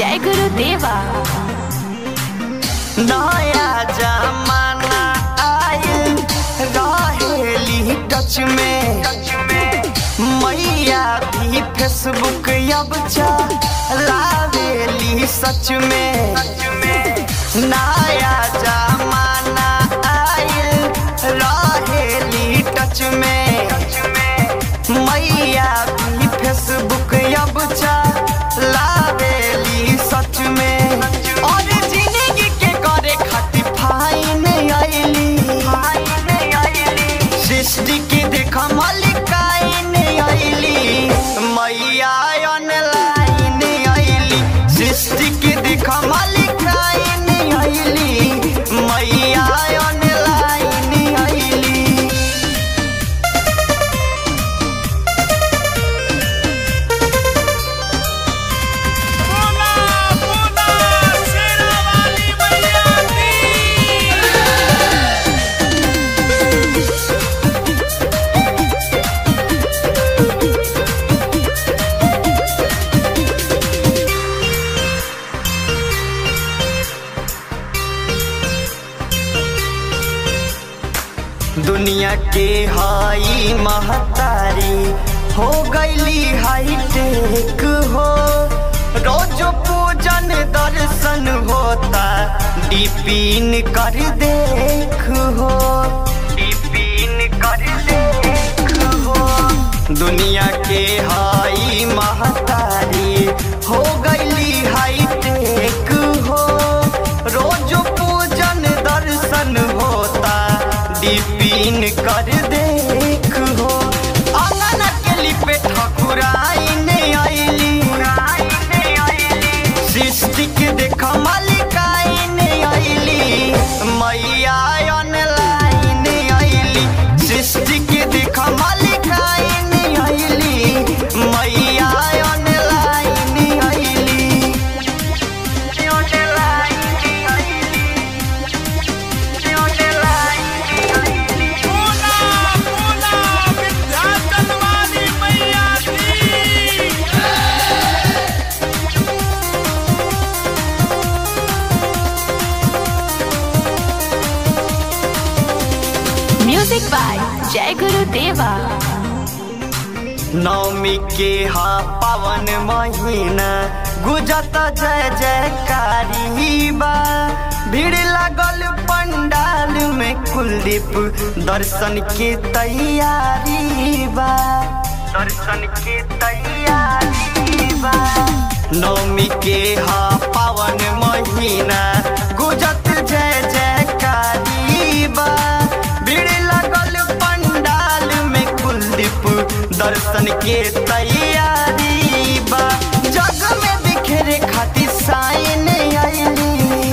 जय गुरुदेवा नया जमाना आयल रहेली टच में मैया भी फेसबुक अब चलावेली सच में नया जमाना आयल रहेली टच में मैया भी फेसबुक अब चलावेली सच में और जिंदगी के करे खातिर फाइन आइली सृष्टि के देख मलिकाइन आइली मैया ऑनलाइन आइली सृष्टि के देख मलिकाइन आइली मैया ऑनलाइन आइली बोला बोला शेरा वाली मैया की दुनिया के हाई महतारी हो गईली हाई टेक हो रोज पूजन दर्शन होता डिपिन कर देख हो डिपिन कर देख हो दुनिया के हाई महतारी हो गईली हाई टेक हो रोज पूजन दर्शन होता डिपिन कर देख हो अंगन के लिपे ठकुराइन आइली सृष्टि के देख मलिकाइन आइली मैया ऑनलाइन आइली सृष्टि के देख मलिकाइन आइली मैया ऑनलाइन आइली बोला बोला विंध्याचल वाली मैया की म्यूजिक बाय जय गुरुदेवा नवमी के हा पावन महीना गुजत जय जयकारी बा भीड़ लागल पंडाल में कुलदीप दर्शन के तैयारी बा दर्शन के तैयारी बा नवमी के हा पावन महीना गुजत जय जयकारी बा भीड़ लागल पंडाल में कुलदीप दर्शन के तैयारी बा जग में बिखरे खातिर साइन आइली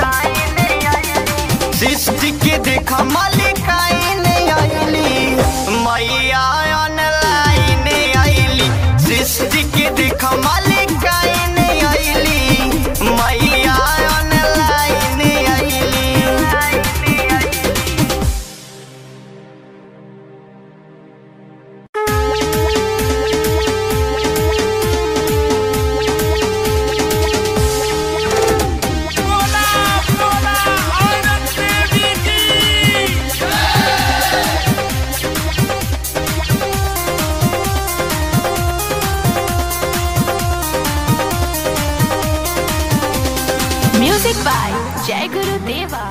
सृष्टि के देख मलिकाइन आइली मैया ऑनलाइन आइली सृष्टि के देख मलिकाइन आइली मैया ऑनलाइन आइली बोला बोला औरत देवी की म्यूजिक बाय जय गुरुदेवा